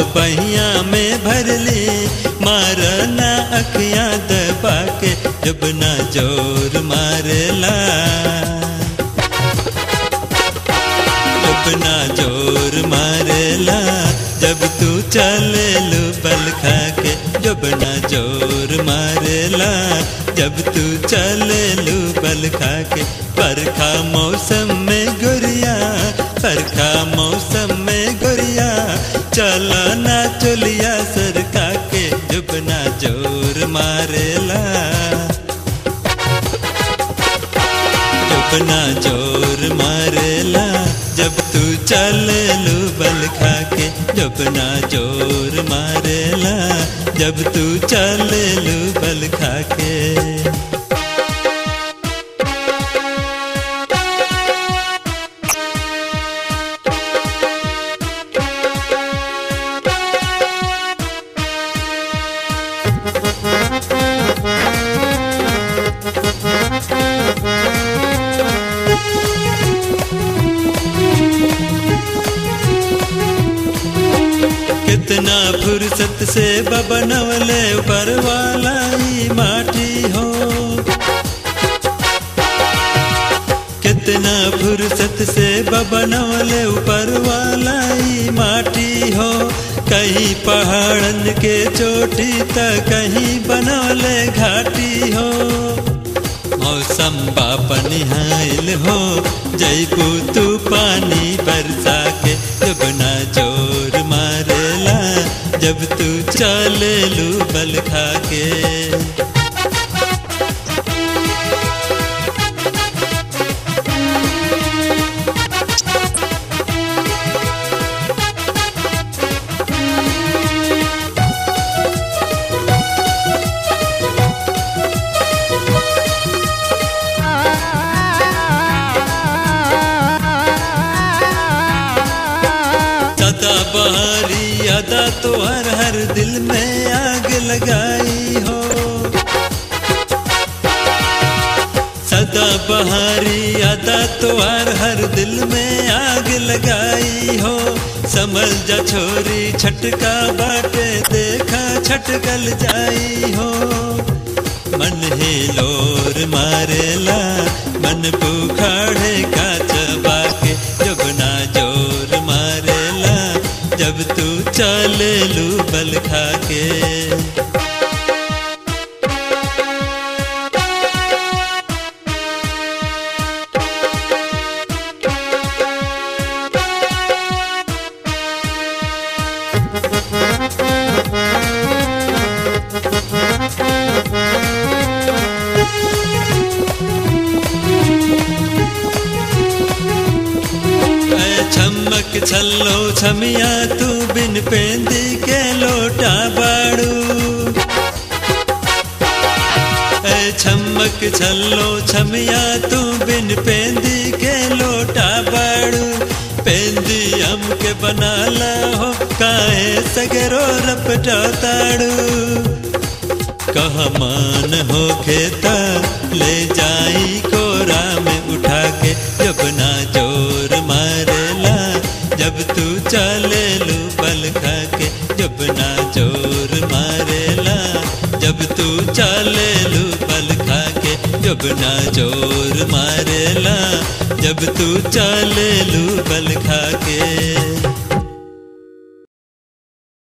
पहिया में भरली मारना अखियां दबा के जब ना जोर मारेला जब ना जोर मारेला जब तू चले लू बल खा के जब ना जोर मारेला जब तू चले लू बल खा के बरखा मौसम में गुरिया बरखा मौसम में गुरिया चला ना चलिया सरका के जब ना जोर मारेला जब ना जोर मारेला जब तू चले लू बल खा के जब ना जोर मारेला जब तू चले लू बल खा के कितना फुर्सत से बबनवले ऊपर वाला ही माटी हो कितना फुर्सत से बबनवले ऊपर वाला ही माटी हो कहीं पहाड़न के चोटी त कहीं बनवले घाटी हो मौसम बाप निहाइल हो जैबू तू पानी बरसा के जब ना जोर मारेला जब तू चले लू बल खा के सदा बहारी अदा तो हर हर दिल में आग लगाई हो सदा बहारी अदा तो हर हर दिल में आग लगाई हो समझ जा छोरी छटका बाटे देखा छटकल जाई हो मन ही लोर मारेला मन बुखाड़े का चबा के जब ना जोर मारेला जब तू चले लू बल खा के ऐ छमक छल्लो छमिया तू बिन पेंदी के लोटा बाड़ू ऐ छमक छल्लो छमिया तू बिन पेंदी के लोटा बाड़ू पेंदी हम के बनाला हो काहे सगरो रपटा ताड़ू कह मान हो खेता ले जाई कोरा में उठा के जब ना जोर मारेला जब तू चले लू बल खा के जब ना जोर मारेला जब तू चले लू बल खा के जब ना जोर मारेला जब तू चले लू बल खा के